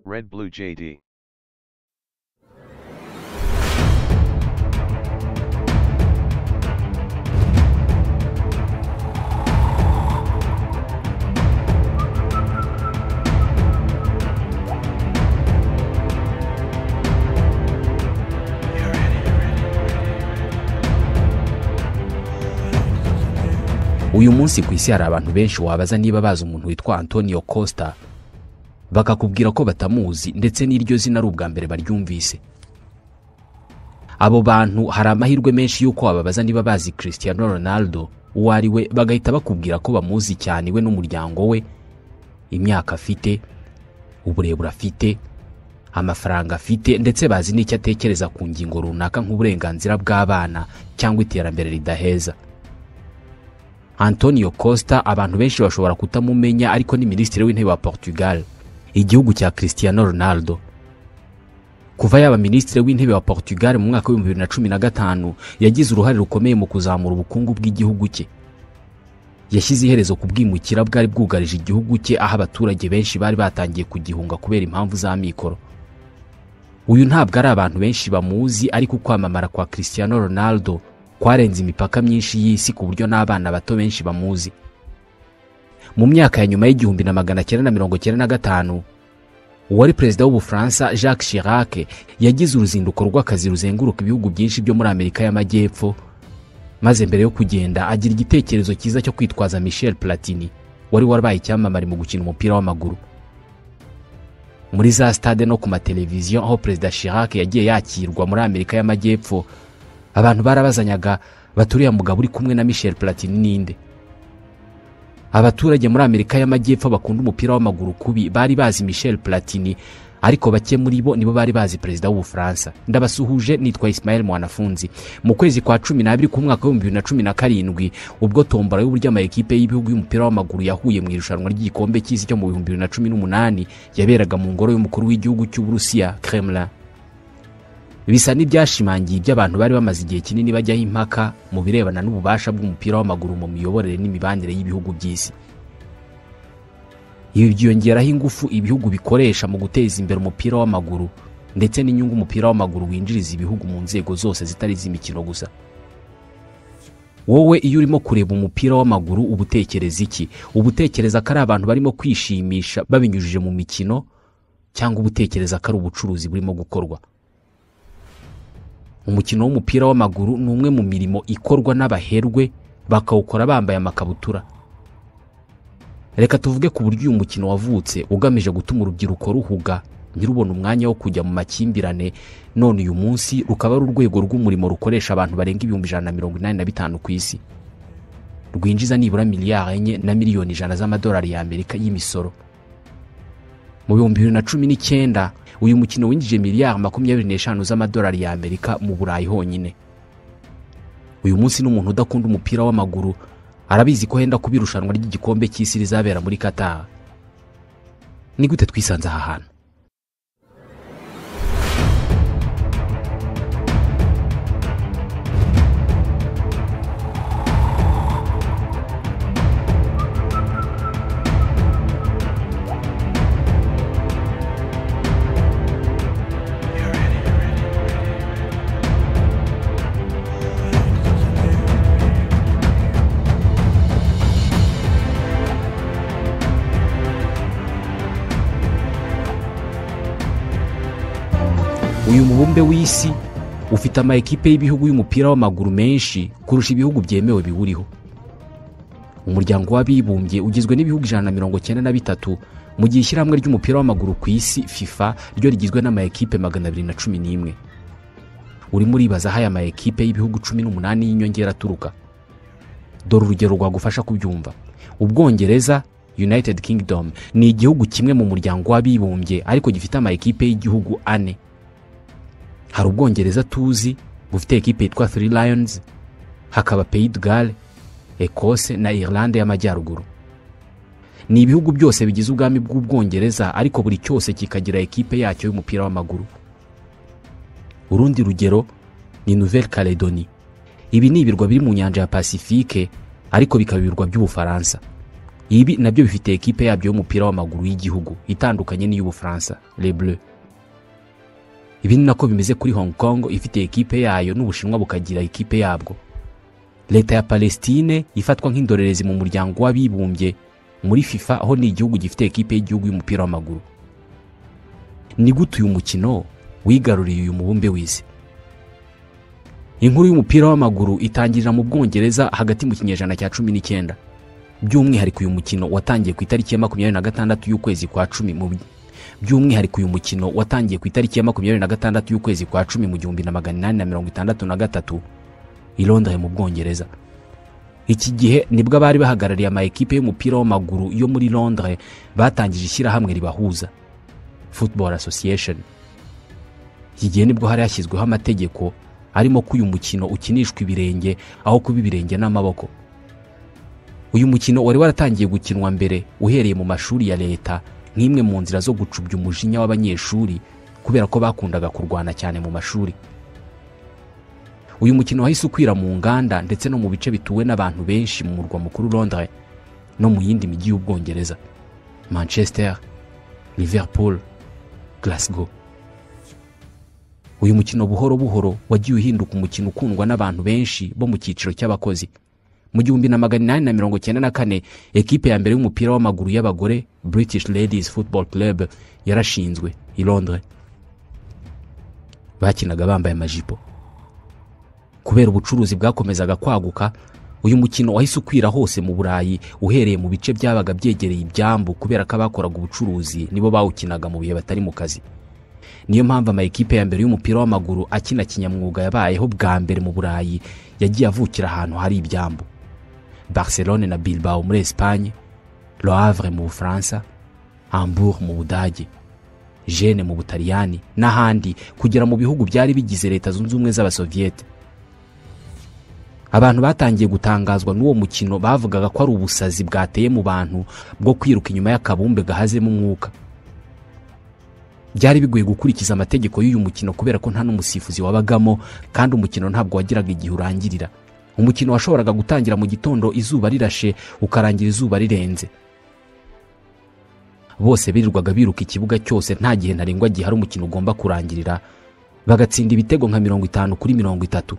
Red Blue JD. uyu munsi ku isi hari abantu benshi wabaza niba bazi umuntu witwa antonio costa bakakubwira ko batamuzi ndetse n'iryo zina ari ubwa mbere baryumvise abo bantu hari amahirwe menshi y'uko wababaza niba bazi cristiano ronaldo uwo ari we bagahita bakubwira ko bamuzi cyane we n'umuryango we imyaka afite uburebure afite amafaranga afite ndetse bazi n'icyo atekereza ku ngingo runaka nk'uburenganzira bw'abana cyangwa iterambere ridaheza antonio costa abantu benshi bashobora kutamumenya ariko ni minisitiri w'intebe wa portugal igihugu cya cristiano ronaldo kuva yaba minisitiri w'intebe wa portugal mu mwaka w'ibihumbi bibiri na cumi na gatanu yagize uruhare rukomeye mu kuzamura ubukungu bw'igihugu cye yashyize iherezo ku bwimukira bwari bwugarije igihugu cye aho abaturage benshi bari batangiye kugihunga kubera impamvu z'amikoro uyu ntabwo ari abantu benshi bamuzi ariko ukwamamara kwa cristiano ronaldo kwarenze imipaka myinshi y'isi ku buryo n'abana bato benshi bamuzi mu myaka ya nyuma y'igihumbi na magana cyenda na mirongo cyenda na gatanu uwari perezida w'ubufaransa jacques chirac yagize uruzinduko rw'akazi ruzenguruka ibihugu byinshi byo muri amerika y'amajyepfo maze mbere yo kugenda agira igitekerezo cyiza cyo kwitwaza michel platini wari warabaye icyamamare mu gukina umupira w'amaguru muri za stade no ku mateleviziyo aho perezida chirac yagiye yakirwa muri amerika y'amajyepfo abantu barabazanyaga baturiya mugabo uri kumwe na michel platini ninde abaturage muri amerika y'amajyepfo bakunda umupira w'amaguru kubi bari bazi michel platini ariko bake muri bo nibo bari bazi perezida w'ubufaransa ndabasuhuje nitwa ismael mwanafunzi mu kwezi kwa cumi n'abiri k'umwaka w'ibihumbi bibiri na cumi na karindwi ubwo tombora y'uburyo amakipe y'ibihugu y'umupira w'amaguru yahuye mu irushanwa ry'igikombe cy'isi cyo mu bihumbi bibiri na cumi n'umunani yaberaga mu ngoro y'umukuru w'igihugu cy'uburusiya kremlin bisa n'ibyashimangiye ibyo abantu bari bamaze igihe kinini bajyaho impaka mu birebana n'ububasha bw'umupira w'amaguru mu miyoborere n'imibanire y'ibihugu by'isi ibi byiyongeraho ingufu ibihugu bikoresha mu guteza imbere umupira w'amaguru ndetse n'inyungu umupira w'amaguru winjiriza ibihugu mu nzego zose zitari iz'imikino gusa wowe iyo urimo kureba umupira w'amaguru uba utekereza iki uba utekereza ko ari abantu barimo kwishimisha babinyujije mu mikino cyangwa uba utekereza ko ari ubucuruzi burimo gukorwa umukino w'umupira w'amaguru ni umwe mu mirimo ikorwa n'abaherwe bakawukora bambaye amakabutura reka tuvuge ku buryo uyu mukino wavutse ugamije gutuma urubyiruko ruhuga ntirubone umwanya wo kujya mu makimbirane none uyu munsi rukaba ari urwego rw'umurimo rukoresha abantu barenga ibihumbi ijana na mirongo inani na bitanu ku isi rwinjiza nibura miliyari enye na miliyoni ijana z'amadolari y'amerika y'imisoro mu bihumbi bibiri na cumi n'icyenda uyu mukino winjije miliyari makumyabiri n'eshanu z'amadolari y'amerika mu burayi honyine uyu munsi n'umuntu udakunda umupira w'amaguru arabizi ko henda kuba irushanwa ry'igikombe cy'isi rizabera muri katara ni gute twisanze aha hantu uyu mubumbe w'isi ufite ama ekipe y'ibihugu y'umupira w'amaguru menshi kurusha ibihugu byemewe biwuriho umuryango w'abibumbye ugizwe n'ibihugu ijana na mirongo cyenda na bitatu mu gihe ishyirahamwe ry'umupira w'amaguru ku isi fifa ryo rigizwe n'ama ekipe magana abiri na cumi n'imwe urimo uribaza aho aya ma ekipe y'ibihugu cumi n'umunani y'inyongera aturuka dore urugero rwagufasha kubyumva ubwongereza united kingdom ni igihugu kimwe mu muryango w'abibumbye ariko gifite ama ekipe y'igihugu ane hari ubwongereza tuzi bufite ekipe yitwa three lions hakaba pays de gale ekose na irlande y'amajyaruguru ni ibihugu byose bigize ubwami bw'ubwongereza ariko buri cyose kikagira ekipe yacyo y'umupira w'amaguru urundi rugero ni nouvelle caledoni ibi ni ibirwa biri mu nyanja ya pasifike ariko bikaba ibirwa by'ubufaransa ibi nabyo bifite ekipe yabyo y'umupira w'amaguru y'igihugu itandukanye n'iy'ubufaransa les bleus ibi ni nako bimeze kuri hong kong ifite ekipe yayo n'ubushinwa bukagira ekipe yabwo leta ya palestine ifatwa nk'indorerezi mu muryango w'abibumbye muri fifa aho ni igihugu gifite ekipe y'igihugu y'umupira w'amaguru ni gute uyu mukino wigaruriye uyu mubumbe w'isi inkuru y'umupira w'amaguru itangirira mu bwongereza hagati mu kinyejana cya cumi n'icyenda by'umwihariko uyu mukino watangiye ku itariki ya makumyabiri na gatandatu y'ukwezi kwa cumi mu by'umwihariko uyu mukino watangiye ku itariki ya makumyabiri na gatandatu y'ukwezi kwa cumi mu gihumbi na magana inani na mirongo itandatu na gatatu i Londres mu bwongereza iki gihe nibwo abari bahagarariye ama ekipe y'umupira w'amaguru yo muri Londres batangije ishyirahamwe ribahuza football association iki gihe nibwo hari hashyizweho amategeko arimo ko uyu mukino ukinishwa ibirenge aho kuba ibirenge n'amaboko uyu mukino wari waratangiye gukinwa mbere uhereye mu mashuri ya leta nk'imwe mu nzira zo gucubya umujinya w'abanyeshuri kubera ko bakundaga kurwana cyane mu mashuri uyu mukino wahise ukwira mu nganda ndetse no mu bice bituwe n'abantu benshi mu murwa mukuru Londres no mu yindi mijyi y'ubwongereza manchester liverpool glasgow uyu mukino buhoro buhoro wagiye uhinduka umukino ukundwa n'abantu benshi bo mu cyiciro cy'abakozi mu gihumbi na magana inani na mirongo icyenda na kane ekipe ya mbere y'umupira w'amaguru y'abagore british ladies football club yarashinzwe i londres bakinaga bambaye amajipo kubera ubucuruzi bwakomezaga kwaguka uyu mukino wahise ukwira hose mu burayi uhereye mu bice byabaga byegereye ibyambu kubera ko abakoraga ubucuruzi nibo bawukinaga mu bihe batari mu kazi niyo mpamvu ama ekipe ya mbere y'umupira w'amaguru akina kinyamwuga yabayeho bwa mbere mu burayi yagiye avukira ahantu hari ibyambu barcelone na bilbao muri esipanye le havre mu bufaransa hamburg mu budage jene mu butaliyani n'ahandi kugera mu bihugu byari bigize leta zunze ubumwe z'abasoviyete abantu batangiye gutangazwa n'uwo mukino bavugaga ko ari ubusazi bwateye mu bantu bwo kwiruka inyuma y'akabumbe gahazemo umwuka byari bigoye gukurikiza amategeko y'uyu mukino kubera ko nta n'umusifuzi wabagamo kandi umukino ntabwo wagiraga igihe urangirira umukino washoboraga gutangira mu gitondo izuba rirashe ukarangira izuba rirenze bose birirwaga biruka ikibuga cyose nta gihe ntarengwa gihari umukino ugomba kurangirira bagatsinda ibitego nka mirongo itanu kuri mirongo itatu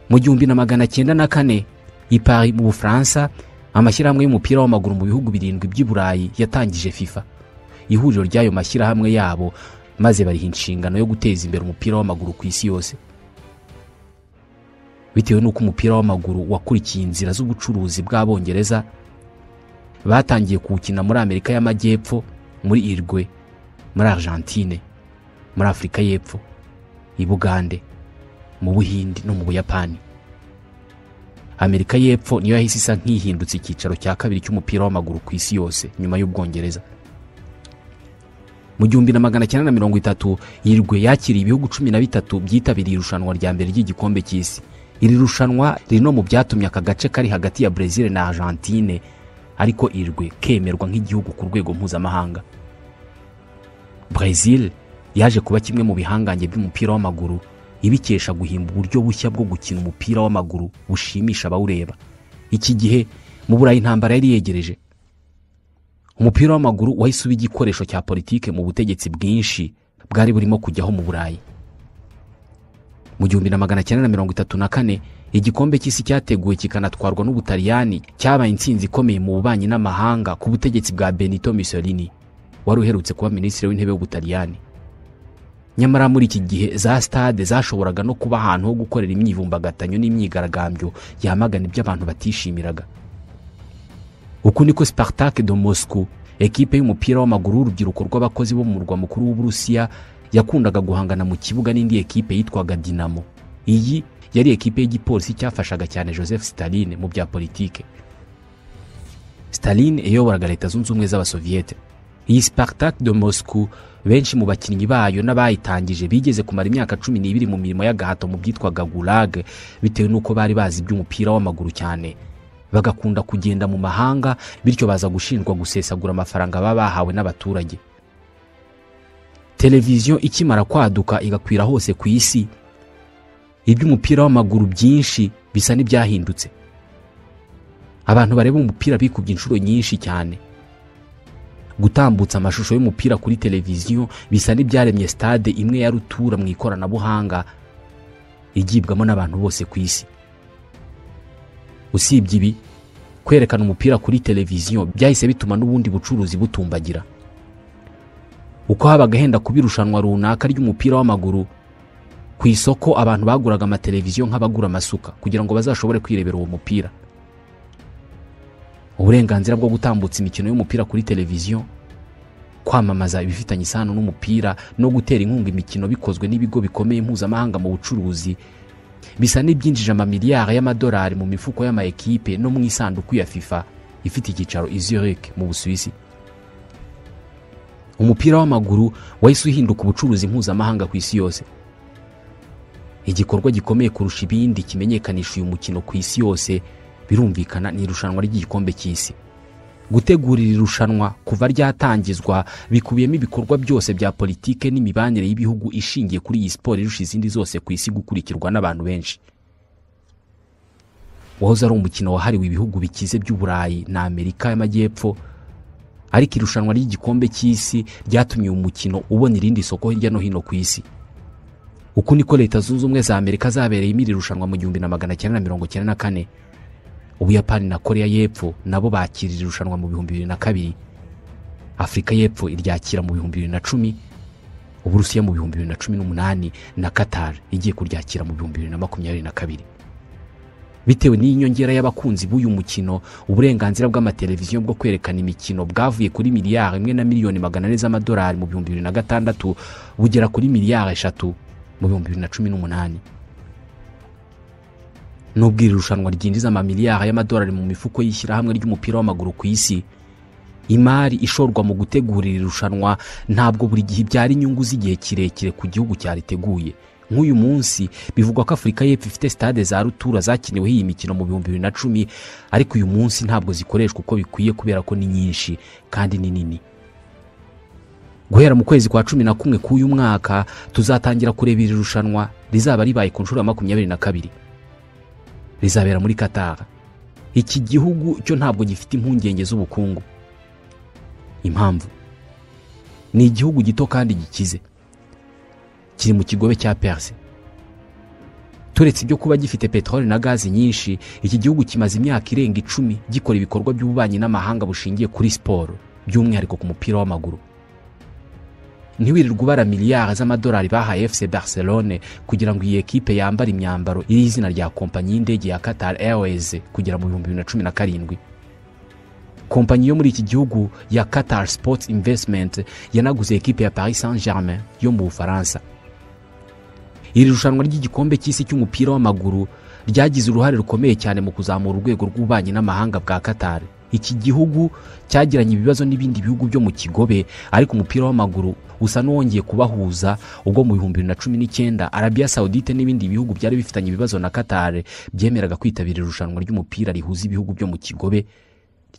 mu gihumbi na magana cyenda na kane i Paris mu bufaransa amashyirahamwe y'umupira w'amaguru mu bihugu birindwi by'i burayi yatangije fifa ihuriro ry'ayo mashyirahamwe yabo maze bariha inshingano yo guteza imbere umupira w'amaguru ku isi yose bitewe n'uko umupira w'amaguru wakurikiye inzira z'ubucuruzi bw'abongereza batangiye kuwukina muri amerika y'amajyepfo muri irgwe muri argentine muri afurika y'epfo i bugande mu buhindi no mu buyapani amerika y'epfo niyo yahise isa nk'ihindutse icyicaro cya kabiri cy'umupira w'amaguru ku isi yose nyuma y'ubwongereza mu gihumbi na magana cyenda na mirongo itatu yirwe yakiriye ibihugu cumi na bitatu byitabiriye irushanwa rya mbere ry'igikombe cy'isi iri rushanwa riri no mu byatumye aka gace kari hagati ya brezil na argentine ariko irwe kemerwa nk'igihugu ku rwego mpuzamahanga brezil yaje kuba kimwe mu bihangange by'umupira w'amaguru ibikesha guhimba uburyo bushya bwo gukina umupira w'amaguru bushimisha abawureba iki gihe mu burayi intambara yari yegereje umupira w'amaguru wahise uba igikoresho cya politike mu butegetsi bwinshi bwari burimo kujyaho mu burayi mu gihumbi na magana cyenda na mirongo itatu na kane igikombe cy'isi cyateguwe kikanatwarwa n'ubutaliyani cyabaye intsinzi ikomeye mu bubanyi n'amahanga ku butegetsi bwa benito mussolini wari uherutse kuba minisitiri w'intebe w'ubutaliyani nyamara muri iki gihe za stade zashoboraga no kuba ahantu ho gukorera imyivumbagatanyo n'imyigaragambyo yamagana ibyo abantu batishimiraga uku niko Spartak de Moscou ekipe y'umupira w'amaguru w'urubyiruko rw'abakozi bo mu murwa mukuru w'uburusiya yakundaga guhangana mu kibuga n'indi ekipe yitwaga dinamo iyi yari ekipe y'igipolisi cyafashaga cyane joseph Stalin mu bya politike Stalin yayoboraga leta zunze ubumwe z'abasoviyete iyi Spartak de Moscou benshi mu bakinnyi bayo n'abayitangije bigeze kumara imyaka cumi n'ibiri mu mirimo y'agahato mu byitwaga gulag bitewe n'uko bari bazi iby'umupira w'amaguru cyane bagakunda kugenda mu mahanga bityo baza gushinjwa gusesagura amafaranga baba bahawe n'abaturage televiziyo ikimara kwaduka igakwira hose ku isi iby'umupira w'amaguru byinshi bisa n'ibyahindutse abantu bareba umupira bikubye inshuro nyinshi cyane gutambutsa amashusho y'umupira kuri televiziyo bisa n'ibyaremye stade imwe ya rutura mu ikoranabuhanga igibwamo n'abantu bose ku isi usibye ibi kwerekana umupira kuri televiziyo byahise bituma n'ubundi bucuruzi butumbagira uko habaga henda kuba irushanwa runaka ry'umupira w'amaguru ku isoko abantu baguraga amateleviziyo nk'abagura amasuka kugira ngo bazashobore kwirebera uwo mupira uburenganzira bwo gutambutsa imikino y'umupira kuri televiziyo kwamamaza ibifitanye isano n'umupira no gutera inkunga imikino bikozwe n'ibigo bikomeye mpuzamahanga mu bucuruzi bisa n'ibyinjije amamiliyari y'amadolari mu mifuko y'amaekipe no mu isanduku ya fifa ifite icyicaro i zurich mu busuwisi umupira w'amaguru wahise uhinduka ubucuruzi mpuzamahanga ku isi yose igikorwa gikomeye kurusha ibindi kimenyekanisha uyu mukino ku isi yose birumvikana ni irushanwa ry'igikombe cy'isi gutegura iri rushanwa kuva ryatangizwa bikubiyemo ibikorwa byose bya politike n'imibanire y'ibihugu ishingiye kuri iyi siporo irusha izindi zose ku isi gukurikirwa n'abantu benshi wahoze ari umukino wahariwe ibihugu bikize by'uburayi na amerika y'amajyepfo ariko irushanwa ry'igikombe cy'isi ryatumye uyu mukino ubona irindi soko hirya no hino ku isi uku niko leta zunze ubumwe za amerika zabereyemo iri rushanwa mu gihumbi na magana cyenda na mirongo cyenda na kane ubuyapani na koreya y'epfo nabo bakira iri rushanwa mu bihumbi bibiri na kabiri afurika y'epfo iryakira mu bihumbi bibiri na cumi uburusiya mu bihumbi bibiri na cumi n'umunani na katari igiye kuryakira mu bihumbi bibiri na makumyabiri na kabiri bitewe n'inyongera y'abakunzi b'uyu mukino uburenganzira bw'amateleviziyo bwo kwerekana imikino bwavuye kuri miliyari imwe na miliyoni magana ane z'amadolari mu bihumbi bibiri na gatandatu bugera kuri miliyari eshatu mu bihumbi bibiri na cumi n'umunani nubwo iri rushanwa ryinjiza amamiliyari y'amadolari mu mifuko y'ishyirahamwe ry'umupira w'amaguru ku isi imari ishorwa mu gutegura iri rushanwa ntabwo buri gihe ibyara inyungu z'igihe kirekire ku gihugu cyariteguye nk'uyu munsi bivugwa ko afurika y'epfo ifite stade za rutura zakiniweho iyi mikino mu bihumbi bibiri na cumi ariko uyu munsi ntabwo zikoreshwa uko bikwiye kubera ko ni nyinshi kandi ni nini guhera mu kwezi kwa cumi na kumwe k'uyu mwaka tuzatangira kureba iri rushanwa rizaba ribaye ku nshuro ya makumyabiri na kabiri rizabera muri Qatar iki gihugu cyo ntabwo gifite impungenge z'ubukungu impamvu ni igihugu gito kandi gikize kiri mu kigobe cya perse turetse ibyo kuba gifite peteroli na gazi nyinshi iki gihugu kimaze imyaka irenga icumi gikora ibikorwa by'ububanyi n'amahanga bushingiye kuri siporo by'umwihariko ku mupira w'amaguru ntiwirirwa ubara miliyari z'amadolari bahaye fc barcelone kugira ngo iyi ekipe yambare imyambaro iriho izina rya kompanyi y'indege ya qatar airways kugera mu bihumbi bibiri na cumi na karindwi kompanyi yo muri iki gihugu ya qatar sports investment yanaguze ekipe ya paris saint germain yo mu bufaransa iri rushanwa ry'igikombe cy'isi cy'umupira w'amaguru ryagize uruhare rukomeye cyane mu kuzamura urwego rw'ububanyi n'amahanga bwa qatar iki gihugu cyagiranye ibibazo n'ibindi bihugu byo mu kigobe ariko umupira w'amaguru usa n'uwongeye kubahuza ubwo mu bihumbi bibiri na cumi n'icyenda arabiya sawudite n'ibindi bihugu byari bifitanye ibibazo na katare byemeraga kwitabira irushanwa ry'umupira rihuza ibihugu byo mu kigobe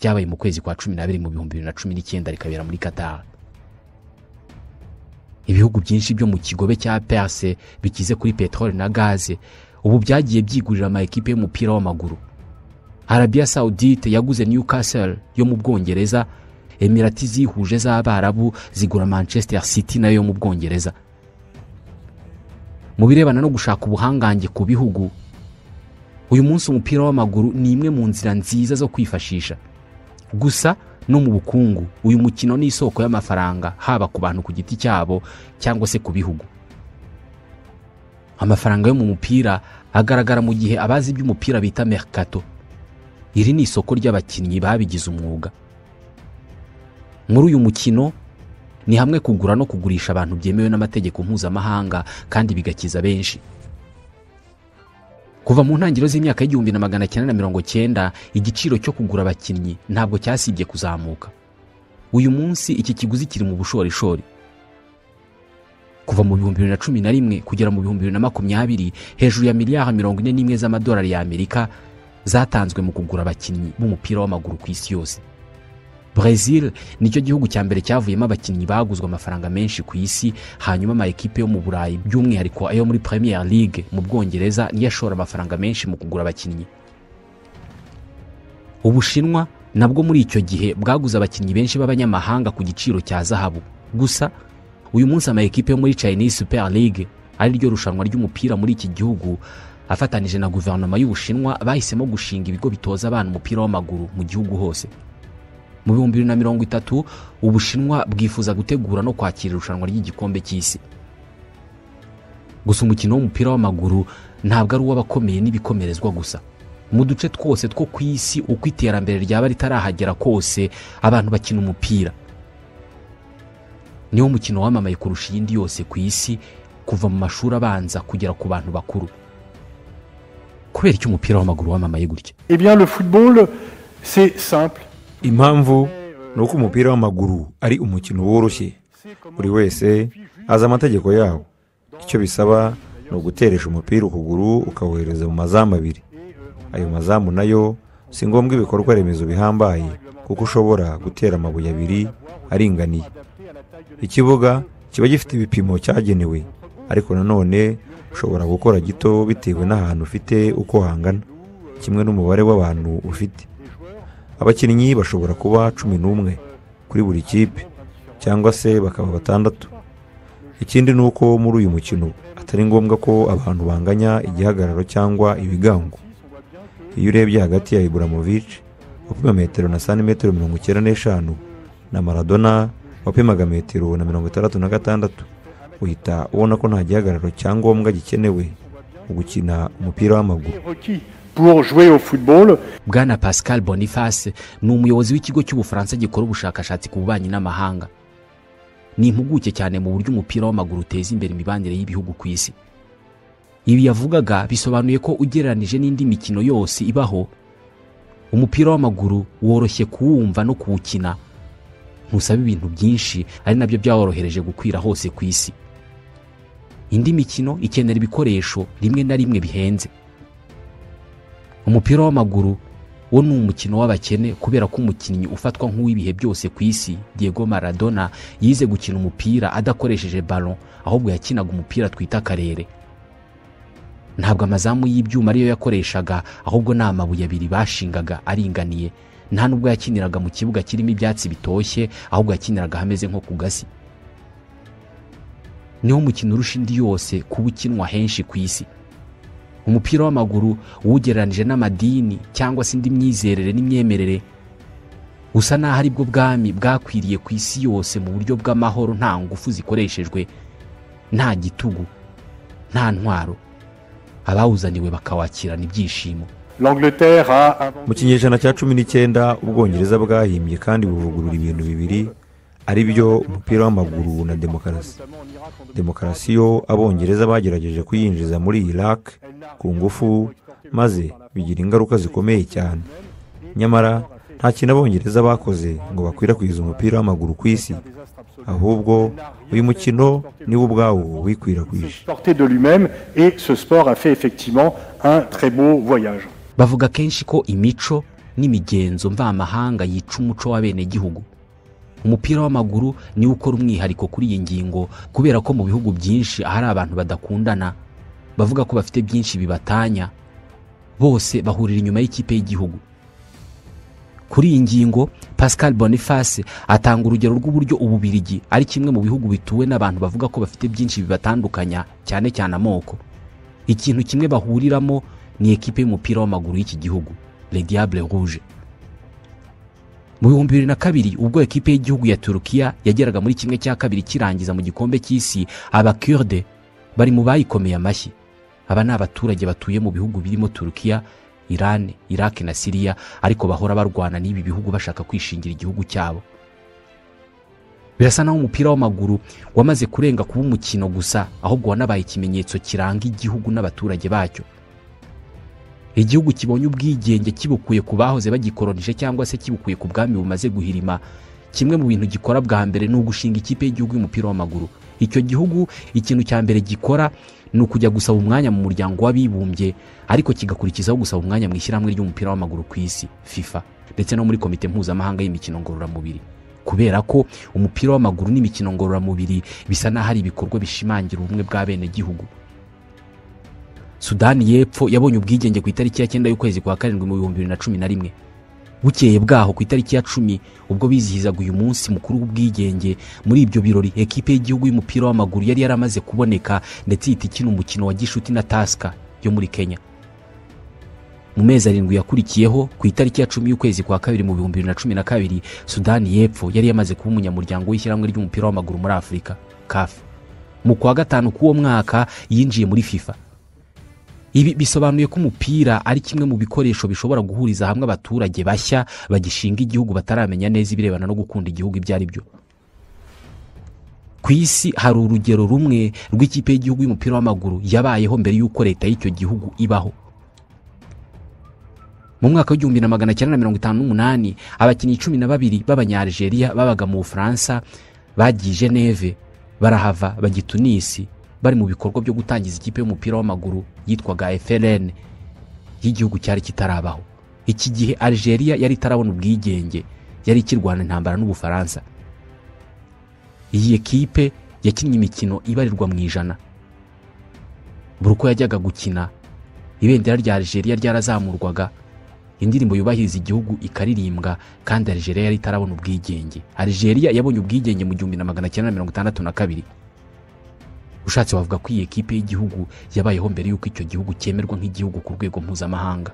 ryabaye mu kwezi kwa cumi n'abiri mu bihumbi bibiri na cumi n'icyenda rikabera muri katare ibihugu byinshi byo mu kigobe cya perse bikize kuri peteroli na gaze ubu byagiye byigurira amakipe y'umupira w'amaguru arabiya sawudite yaguze newcastle yo mu bwongereza emirati zihuje z'abarabu zigura manchester city nayo yo mu bwongereza mu birebana no gushaka ubuhangange ku bihugu uyu munsi umupira w'amaguru ni imwe mu nzira nziza zo kwifashisha gusa no mu bukungu uyu mukino ni isoko y'amafaranga haba ku bantu ku giti cyabo cyangwa se ku bihugu amafaranga yo mu mupira agaragara mu gihe abazi iby'umupira bita mercato iri ni isoko ry'abakinnyi babigize umwuga muri uyu mukino ni hamwe kugura no kugurisha abantu byemewe n'amategeko mpuzamahanga kandi bigakiza benshi kuva mu ntangiriro z'imyaka y'igihumbi na magana cyenda na mirongo cyenda igiciro cyo kugura abakinnyi ntabwo cyasibye kuzamuka uyu munsi iki kiguzi kiri mu bushorishori kuva mu bihumbi bibiri na cumi na rimwe kugera mu bihumbi bibiri na makumyabiri hejuru ya miliyari mirongo ine n'imwe z'amadolari y'amerika zatanzwe mu kugura abakinnyi b'umupira w'amaguru ku isi yose Brazil nicyo gihugu cya mbere cyavuyemo abakinnyi baguzwe amafaranga menshi ku isi hanyuma ama ekipe yo mu Burayi by'umwihariko ayo muri Premier League mu Bwongereza niyo ashora amafaranga menshi mu kugura abakinnyi ubushinwa nabwo muri icyo gihe bwaguze abakinnyi benshi b'abanyamahanga ku giciro cya zahabu gusa uyu munsi amakipe yo muri chinese super league ari ryo rushanwa ry'umupira muri iki gihugu afatanije na guverinoma y'ubushinwa bahisemo gushinga ibigo bitoza abana umupira w'amaguru mu gihugu hose mu bihumbi bibiri na mirongo itatu ubushinwa bwifuza gutegura no kwakira irushanwa ry'igikombe cy'isi gusa umukino w'umupira w'amaguru ntabwo ari uw'abakomeye n'ibikomerezwa gusa mu duce twose two ku isi uko iterambere ryaba ritarahagera kose abantu bakina umupira niwo mukino wamamaye kurusha iyindi yose ku isi kuva mu mashuri abanza kugera ku bantu bakuru kubera icyo umupira w'amaguru wamamaye gutya Eh bien, le football, c'est simple. impamvu ni uko umupira w'amaguru ari umukino woroshye buri wese azi amategeko yawo icyo bisaba ni uguteresha umupira ukuguru ukawohereza mu mazamu abiri ayo mazamu nayo si ngombwa ibikorwa remezo bihambaye kuko ushobora gutera amabuye abiri aringaniye ikibuga kiba gifite ibipimo cyagenewe ariko nanone ushobora gukora gito bitewe n'ahantu ufite uko hangana kimwe n'umubare w'abantu ufite abakinnyi bashobora kuba cumi n'umwe kuri buri kipe cyangwa se bakaba batandatu ikindi ni uko muri uyu mukino atari ngombwa ko abantu banganya igihagararo cyangwa ibigango iyo urebye hagati ya iburamovic wapima metero na santimetero mirongo icyenda n'eshanu na maradona wapimaga metero na mirongo itandatu na gatandatu uhita ubona ko nta gihagararo cyangombwa gikenewe mu gukina umupira w'amaguru Requis pour jouer au football, bwana pascal boniface ni umuyobozi w'ikigo cy'ubufaransa gikora ubushakashatsi ku bubanyi n'amahanga ni impuguke cyane mu buryo umupira w'amaguru uteza imbere imibanire y'ibihugu ku isi ibi yavugaga bisobanuye ko ugereranije n'indi mikino yose ibaho umupira w'amaguru woroshye kuwumva no kuwukina ntusaba ibintu byinshi ari nabyo byaworohereje gukwira hose ku isi indi mikino ikenera ibikoresho rimwe na rimwe bihenze umupira w'amaguru wo ni umukino w'abakene kubera ko umukinnyi ufatwa nk'uw'ibihe byose ku isi Diego Maradona yize gukina umupira adakoresheje ballon ahubwo yakinaga umupira twita akarere ntabwo amazamu y'ibyuma ariyo yakoreshaga ahubwo ni amabuye abiri bashingaga aringaniye nta nubwo yakiniraga mu kibuga kirimo ibyatsi bitoshye ahubwo yakiniraga hameze nko ku gasi niwo mukino urusha indi yose kuba ukinwa henshi ku isi umupira w'amaguru uwugereranije n'amadini cyangwa se indi myizerere n'imyemerere usa n'aho aribwo bwami bwakwiriye ku isi yose mu buryo bw'amahoro nta ngufu zikoreshejwe nta gitugu nta ntwaro abawuzaniwe bakawakirana ibyishimo l'Angleterre a mu inventé kinyejana cya cumi n'icyenda ubwongereza bwahimbye kandi buvugurura ibintu bibiri ari byo umupira w'amaguru na demokarasi notamment en Irak, en 2000, demokarasi yo abongereza bagerageje kuyinjiza muri iraq ku ngufu maze bigira ingaruka zikomeye cyane nyamara nta kintu abongereza bakoze ngo bakwirakwize umupira w'amaguru ku isi ahubwo uyu mukino niwo ubwawo wikwirakwije porté de lui-même et ce sport a fait effectivement un très beau voyage. bavuga kenshi ko imico n'imigenzo mvamahanga yica umuco w'abenegihugu umupira w'amaguru niwo ukora umwihariko kuri iyi ngingo kubera ko mu bihugu byinshi ahari abantu badakundana bavuga ko bafite byinshi bibatanya bose bahurira inyuma y'ikipe y'igihugu kuri iyi ngingo pascal boniface atanga urugero rw'uburyo ububirigi ari kimwe mu bihugu bituwe n'abantu bavuga ko bafite byinshi bibatandukanya cyane cyane amoko ikintu kimwe bahuriramo ni ekipe y'umupira w'amaguru y'iki gihugu le diable rouge mu bihumbi bibiri na kabiri ubwo ekipe y'igihugu ya turukiya yageraga muri kimwe cya kabiri kirangiza mu gikombe cy'isi abakurde bari mu bayikomeye amashyi aba ni abaturage batuye mu bihugu birimo turukiya irani iraki na siriya ariko bahora barwana n'ibi bihugu bashaka kwishingira igihugu cyabo birasa naho umupira w'amaguru wamaze kurenga kuba umukino gusa ahubwo wanabaye ikimenyetso kiranga igihugu n'abaturage bacyo igihugu kibonye ubwigenge kibukuye ku bahoze bagikoronije cyangwa se kibukuye ku bwami bumaze guhirima kimwe mu bintu gikora bwa mbere ni ugushinga ikipe y'igihugu y'umupira w'amaguru icyo gihugu ikintu cya mbere gikora ni ukujya gusaba umwanya mu muryango w'abibumbye ariko kigakurikizaho gusaba umwanya mu ishyirahamwe ry'umupira w'amaguru ku isi fifa ndetse no muri komite mpuzamahanga y'imikino ngororamubiri kubera ko umupira w'amaguru n'imikino ngororamubiri bisa n'aho ari ibikorwa bishimangira ubumwe bw'abenegihugu sudani y'epfo yabonye ubwigenge ku itariki ya cyenda y'ukwezi kwa karindwi mu bihumbi bibiri na cumi na rimwe bukeye bwaho ku itariki ya cumi ubwo bizihizaga uyu munsi mukuru w'ubwigenge muri ibyo birori ekipe y'igihugu y'umupira w'amaguru yari yaramaze kuboneka ndetse ihita ikina umukino wa gishuti na tasika yo muri kenya mu mezi arindwi yakurikiyeho ku itariki ya cumi y'ukwezi kwa kabiri mu bihumbi bibiri na cumi na kabiri sudani y'epfo yari yamaze kuba umunyamuryango w'ishyirahamwe ry'umupira w'amaguru muri afurika kafu mu kwa gatanu k'uwo mwaka yinjiye muri fifa ibi bisobanuye ko umupira ari kimwe mu bikoresho bishobora guhuriza hamwe abaturage bashya bagishinga igihugu bataramenya neza ibirebana no gukunda igihugu ibyo ari byo ku isi hari urugero rumwe rw'ikipe y'igihugu y'umupira w'amaguru yabayeho mbere y'uko leta y'icyo gihugu ibaho mu mwaka w'igihumbi na magana cyenda na mirongo itanu n'umunani abakinnyi cumi na babiri b'abanyarigeria babaga mu bufaransa bagiye i geneve barahava bajya i tunisi bari mu bikorwa byo gutangiza ikipe y'umupira w'amaguru yitwaga eferene y'igihugu cyari kitarabaho iki gihe algeria yari itarabona ubwigenge yari ikirwana intambara n'ubufaransa iyi ekipe yakinnye imikino ibarirwa mu ijana buri uko yajyaga gukina ibendera rya algeria ryarazamurwaga indirimbo yubahiriza igihugu ikaririmbwa kandi algeria yari itarabona ubwigenge algeria yabonye ubwigenge mu gihumbi na magana cyenda na mirongo itandatu na kabiri ushatse wavuga ko iyi ekipe y'igihugu yabayeho mbere y'uko icyo gihugu cyemerwa nk'igihugu ku rwego mpuzamahanga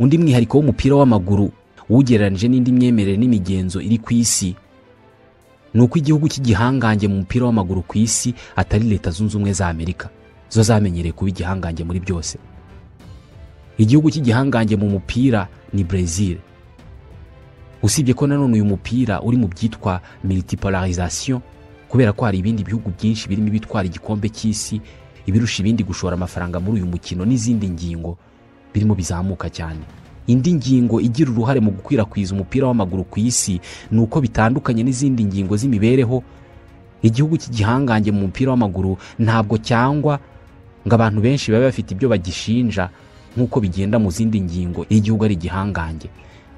undi mwihariko w'umupira w'amaguru uwugereranyije n'indi myemerere n'imigenzo iri ku isi ni uko igihugu cy'igihangange mu mupira w'amaguru ku isi atari leta zunze ubumwe za amerika zo zamenyereye kuba igihangange muri byose igihugu cy'igihangange mu mupira ni brezil usibye ko nanone uyu mupira uri mu byitwa militipolarisation kubera ko hari ibindi bihugu byinshi birimo ibitwara igikombe cy'isi ibirusha ibindi gushora amafaranga muri uyu mukino n'izindi ngingo birimo bizamuka cyane indi ngingo igira uruhare mu gukwirakwiza umupira w'amaguru ku isi ni uko bitandukanye n'izindi ngingo z'imibereho igihugu cy'igihangange mu mupira w'amaguru ntabwo cyangwa ngo abantu benshi babe bafite ibyo bagishinja nk'uko bigenda mu zindi ngingo iyo igihugu ari igihangange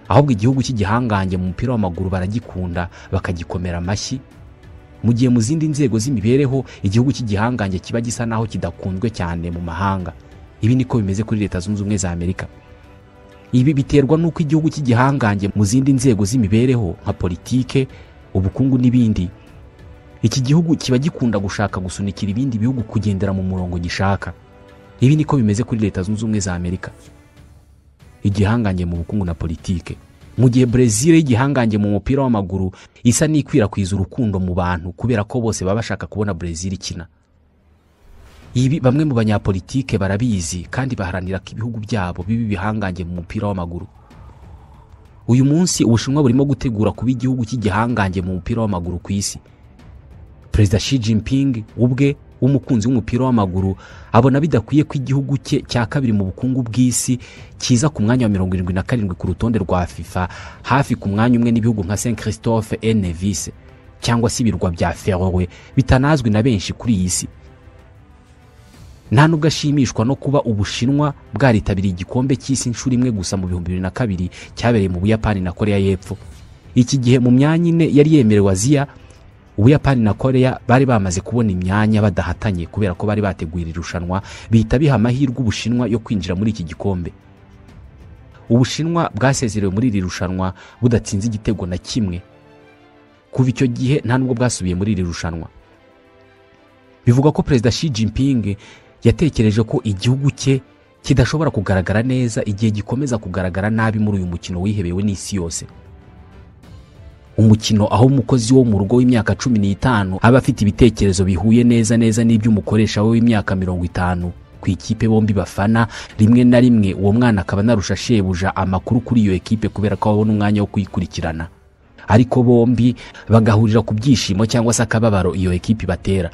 ahubwo igihugu cy'igihangange mu mupira w'amaguru baragikunda bakagikomera amashyi mu gihe mu zindi nzego z'imibereho igihugu cy'igihangange kiba gisa naho kidakunzwe cyane mu mahanga ibi niko bimeze kuri leta zunze ubumwe za amerika ibi biterwa n'uko igihugu cy'igihangange mu zindi nzego z'imibereho nka politike ubukungu n'ibindi iki gihugu kiba gikunda gushaka gusunikira ibindi bihugu kugendera mu murongo gishaka ibi niko bimeze kuri leta zunze ubumwe za amerika igihangange mu bukungu na politike mu gihe brezil y'igihangange mu mupira w'amaguru isa n'ikwirakwiza urukundo mu bantu kubera ko bose baba bashaka kubona brezil ikina ibi bamwe mu banyapolitike barabizi kandi baharanira ko ibihugu byabo biba ibihangange mu mupira w'amaguru uyu munsi ubushinwa burimo gutegura kuba igihugu cy'igihangange mu mupira w'amaguru ku isi perezida shi jinping ubwe w'umukunzi w'umupira w'amaguru abona bidakwiye ko igihugu cye cya kabiri mu bukungu bw'isi kiza ku mwanya wa mirongo irindwi na karindwi ku rutonde rwa fifa hafi ku mwanya umwe n'ibihugu nka saint christophe enevise cyangwa se ibirwa bya ferowe bitanazwi na benshi kuri iyi si nta nubwo ashimishwa no kuba ubushinwa bwaritabiriye igikombe cy'isi inshuro imwe gusa mu bihumbi bibiri na kabiri cyabereye mu buyapani na korea y'epfo iki gihe mu myanya ine yari yemerewe aziya ubuyapani na korea bari bamaze kubona imyanya badahatanye kubera ko bari bateguye iri rushanwa bihita biha amahirwe ubushinwa yo kwinjira muri iki gikombe ubushinwa bwasezerewe muri iri rushanwa budatsinze igitego na kimwe kuva icyo gihe nta nubwo bwasubiye muri iri rushanwa bivugwa ko perezida shi jinping yatekereje ko igihugu cye kidashobora kugaragara neza igihe gikomeza kugaragara nabi muri uyu mukino wihebewe n'isi yose umukino aho umukozi wo mu rugo w'imyaka cumi n'itanu aba afite ibitekerezo bihuye neza neza n'iby'umukoresha we w'imyaka mirongo itanu ku ikipe bombi bafana rimwe na rimwe uwo mwana akaba anarusha shebuja amakuru kuri iyo ekipe kubera ko babona umwanya wo kuyikurikirana ariko bombi bagahurira ku byishimo cyangwa se akababaro iyo ekipe batera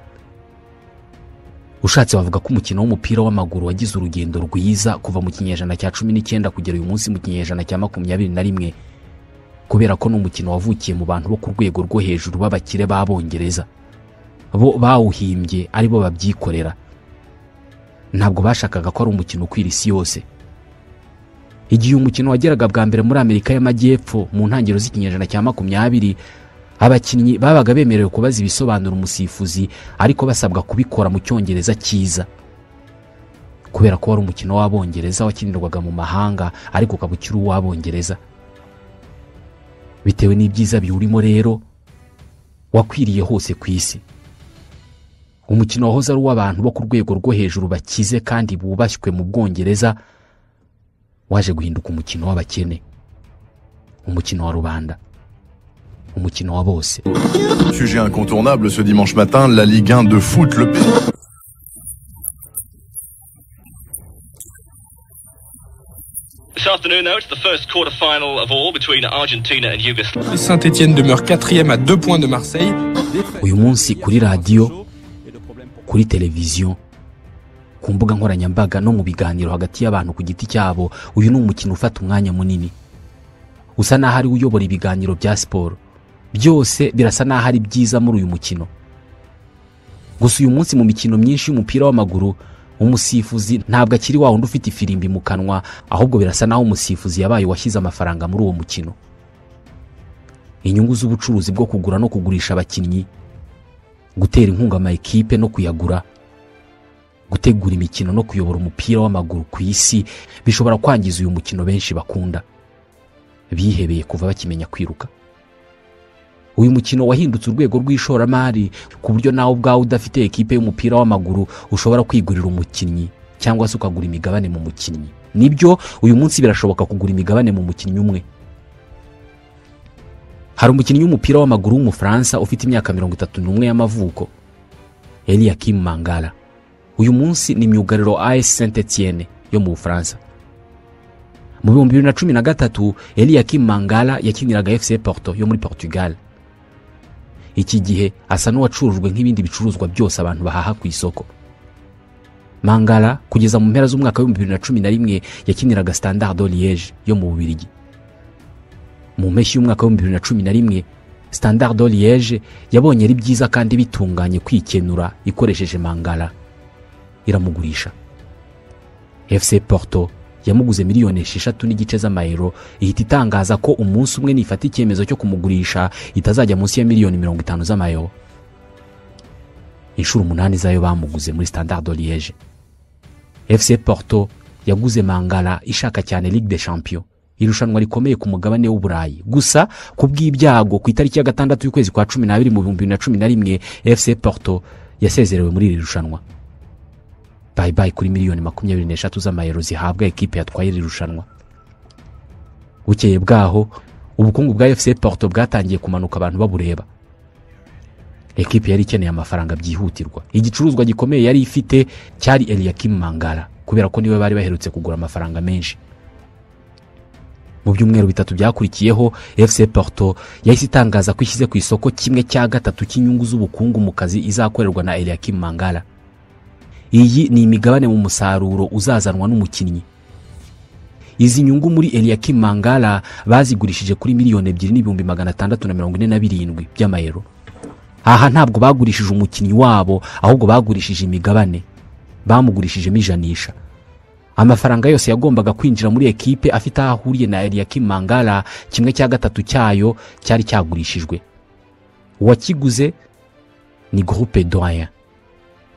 ushatse bavuga ko umukino w'umupira w'amaguru wagize urugendo rwiza kuva mu kinyejana cya cumi n'icyenda kugera uyu munsi mu kinyejana cya makumyabiri na rimwe kubera ko ni umukino wavukiye mu bantu bo ku rwego rwo hejuru b'abakire b'abongereza bo bawuhimbye ari bo babyikorera ntabwo bashakaga ko ari umukino ukwira isi yose igihe umukino wageraga bwa mbere muri amerika y'amajyepfo mu ntangiriro z'ikinyejana cya makumyabiri abakinnyi babaga bemerewe kubaza ibisobanura umusifuzi ariko basabwa kubikora mu cyongereza cyiza ku kubera ko wari umukino w'abongereza wakinirwaga mu mahanga ariko ukaba ukiri uw'abongereza bitewe n'ibyiza biwurimo rero wakwiriye hose ku isi umukino wahoze ari uw'abantu bo ku rwego rwo hejuru bakize kandi bubashywe mu bwongereza waje guhinduka umukino w'abakene umukino wa rubanda umukino wa bose Sujet incontournable ce dimanche matin, la Ligue 1 de foot, le This afternoon, though, it's the first quarter-final of all between Argentina and Yugoslavia. Saint-Etienne demeure quatrième à deux points de Marseille. uyu munsi kuri radiyo kuri televiziyo ku mbuga nkoranyambaga no mu biganiro hagati y'abantu ku giti cyabo uyu ni umukino ufata umwanya munini usa n'aho ari we uyobora ibiganiro bya siporo byose birasa n'aho ari byiza muri uyu mukino gusa uyu munsi mu mikino myinshi y'umupira w'amaguru umusifuzi ntabwo akiri wa wundi ufite ifirimbi mu kanwa ahubwo birasa n'aho umusifuzi yabaye uwashyize amafaranga muri uwo mukino inyungu z'ubucuruzi bwo kugura no kugurisha abakinnyi gutera inkunga ama ekipe no kuyagura gutegura imikino no kuyobora umupira w'amaguru ku isi bishobora kwangiza uyu mukino benshi bakunda bihebeye kuva bakimenya kwiruka uyu mukino wahindutse urwego rw'ishoramari ku buryo nawe ubwawe udafite ekipe y'umupira w'amaguru ushobora kwigurira umukinnyi cyangwa se ukagura imigabane mu mukinnyi nibyo uyu munsi birashoboka kugura imigabane mu mukinnyi umwe hari umukinnyi w'umupira w'amaguru w'umufaransa ufite imyaka mirongo itatu n'umwe y'amavuko Eliakim Mangala uyu munsi ni myugariro AS Saint Etienne yo mu Bufaransa mu bihumbi bibiri na cumi na gatatu Eliakim Mangala yakiniraga FC Porto yo muri Portugal iki gihe asa n'uwacurujwe nk'ibindi bicuruzwa byose abantu bahaha ku isoko Mangala kugeza mu mpera z'umwaka w'ibihumbi bibiri na cumi na rimwe yakiniraga Standard de Liège yo mu Bubiligi mu mpeshyi y'umwaka w'ibihumbi bibiri na cumi na rimwe Standard de Liège yabonye ari byiza kandi bitunganye kwikenura ikoresheje Mangala iramugurisha FC Porto yamuguze miliyoni esheshatu n'igice z'amayero ihita itangaza ko umunsi umwe nifata icyemezo cyo kumugurisha itazajya munsi ya miliyoni mirongo itanu z'amayero inshuro umunani zayo bamuguze muri Standard de Liège FC Porto yaguze Mangala ishaka cyane Ligue des Champions irushanwa rikomeye ku mugabane w'uburayi gusa ku bw'ibyago ku itariki ya gatandatu y'ukwezi kwa cumi n'abiri mu bihumbi bibiri na cumi na rimwe FC Porto yasezerewe muri iri rushanwa bayi bayi kuri miliyoni makumyabiri n'eshatu z'amayero zihabwa ekipe yatwaye iri rushanwa bukeye bwaho ubukungu bwa FC Porto bwatangiye kumanuka abantu babureba ekipe yari ikeneye amafaranga byihutirwa igicuruzwa gikomeye yari ifite cyari Eliakim Mangala kubera ko niwe bari baherutse kugura amafaranga menshi mu byumweru bitatu byakurikiyeho FC Porto yahise itangaza ko ishyize ku isoko kimwe cya gatatu cy'inyungu z'ubukungu mu kazi izakorerwa na Eliakim Mangala iyi ni imigabane mu musaruro uzazanwa n'umukinnyi izi nyungu muri Eliakim Mangala bazigurishije kuri miliyoni ebyiri n'ibihumbi magana atandatu na mirongo ine na birindwi by'amayero aha ntabwo bagurishije umukinnyi wabo ahubwo bagurishije imigabane bamugurishijemo ijanisha amafaranga yose yagombaga kwinjira muri ekipe afite aho ahuriye na Eliakim Mangala kimwe cya gatatu cyayo cyari cyagurishijwe uwakiguze ni Groupe Doyen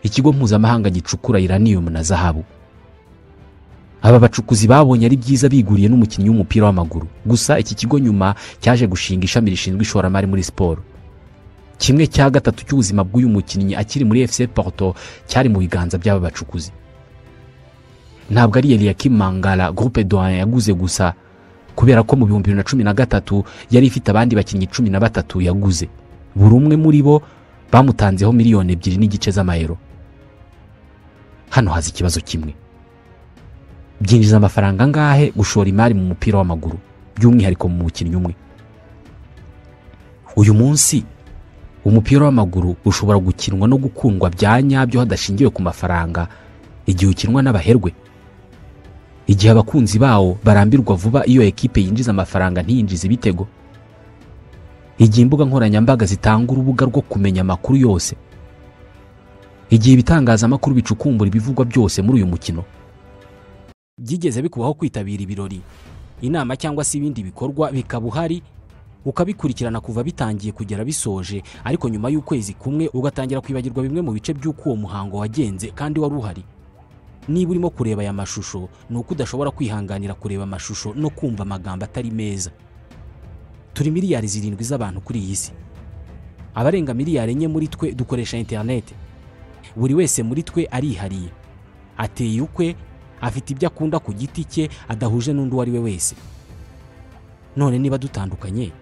ikigo mpuzamahanga gicukura uranium na zahabu aba bacukuzi babonye ari byiza biguriye n'umukinnyi w'umupira w'amaguru gusa iki kigo nyuma cyaje gushinga ishami rishinzwe ishoramari muri siporo kimwe cya gatatu cy'ubuzima bw'uyu mukinnyi akiri muri FC Porto cyari mu biganza by'aba bacukuzi ntabwo ari Eliakim Mangala Groupe Doyen yaguze gusa kubera ko mu bihumbi bibiri na cumi na gatatu yari ifite abandi bakinnyi cumi na batatu yaguze buri umwe muri bo bamutanzeho miliyoni ebyiri n'igice z'amayero hano haza ikibazo kimwe byinjiza amafaranga angahe gushora imari mu mupira w'amaguru by'umwihariko mu mukinnyi umwe uyu munsi umupira w'amaguru ushobora gukinwa no gukundwa bya nyabyo hadashingiwe ku mafaranga igihe ukinwa n'abaherwe igihe abakunzi bawo barambirwa vuba iyo ekipe yinjiza amafaranga ntiyinjize ibitego igihe imbuga nkoranyambaga zitanga urubuga rwo kumenya amakuru yose igihe ibitangazamakuru bicukumbura ibivugwa byose muri uyu mukino byigeze bikubaho kwitabira ibirori inama cyangwa se ibindi bikorwa bikaba uhari ukabikurikirana kuva bitangiye kugera bisoje ariko nyuma y'ukwezi kumwe ugatangira kwibagirwa bimwe mu bice by'uko uwo muhango wagenze kandi wari uhari niba urimo kureba aya mashusho ni uko udashobora kwihanganira kureba amashusho no kumva amagambo atari meza turi miliyari zirindwi z'abantu kuri iyi si abarenga miliyari enye muri twe dukoresha interineti buri wese muri twe arihariye ateye ukwe afite ibyo akunda ku giti cye adahuje n'undi uwo ari we wese none niba dutandukanye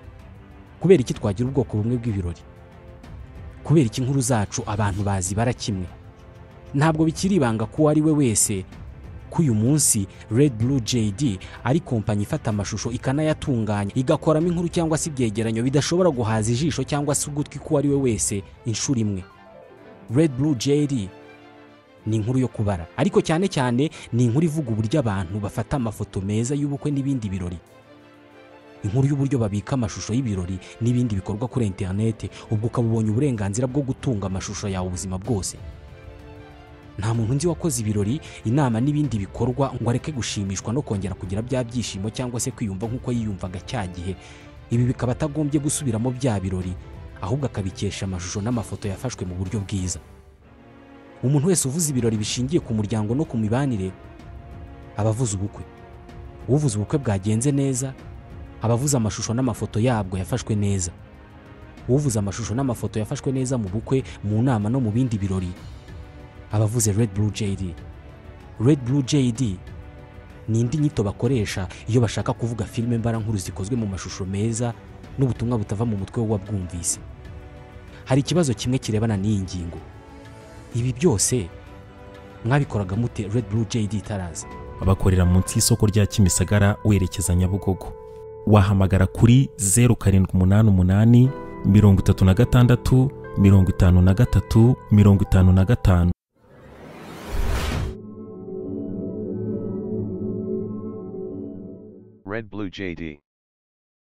kubera iki twagira ubwoko bumwe bw'ibirori kubera iki inkuru zacu abantu bazibara kimwe ntabwo bikiri ibanga ko uwo ari we wese ko uyu munsi Red Blue JD ari kompanyi ifata amashusho ikanayatunganya igakoramo inkuru cyangwa se ibyegeranyo bidashobora guhaza ijisho cyangwa se ugutwi k'uwo ari we wese inshuro imwe Red Blue JD ni inkuru yo kubara ariko cyane cyane ni inkuru ivuga uburyo abantu bafata amafoto meza y'ubukwe n'ibindi birori inkuru y'uburyo babika amashusho y'ibirori n'ibindi bikorwa kuri interineti ubwo ukaba ubonye uburenganzira bwo gutunga amashusho yawe ubuzima bwose nta muntu nzi wakoze ibirori inama n'ibindi bikorwa ngo areke gushimishwa no kongera kugira bya byishimo cyangwa se kwiyumva nk'uko yiyumvaga cya gihe ibi bikaba atagombye gusubiramo bya birori ahubwo akabikesha amashusho n'amafoto yafashwe mu buryo bwiza umuntu wese uvuze ibirori bishingiye ku muryango no ku mibanire aba avuze ubukwe uvuze ubukwe bwagenze neza aba avuze amashusho n'amafoto yabwo yafashwe neza uvuze amashusho n'amafoto yafashwe neza mu bukwe mu nama no mu bindi birori abavuze Red Blue JD. Red Blue JD ni indi nyito bakoresha iyo bashaka kuvuga filime mbarankuru zikozwe mu mashusho meza n'ubutumwa butava mu mutwe w'uwabwumvise. Hari ikibazo kimwe kirebana n'iyi ngingo. Ibi byose mwabikoraga mute Red Blue JD itaraza? abakorera munsi y'isoko rya kimisagara werekeza nyabugogo wahamagara kuri zeru karindwi umunani umunani mirongo itatu na gatandatu mirongo itanu na gatatu mirongo itanu na gatanu Red Blue JD.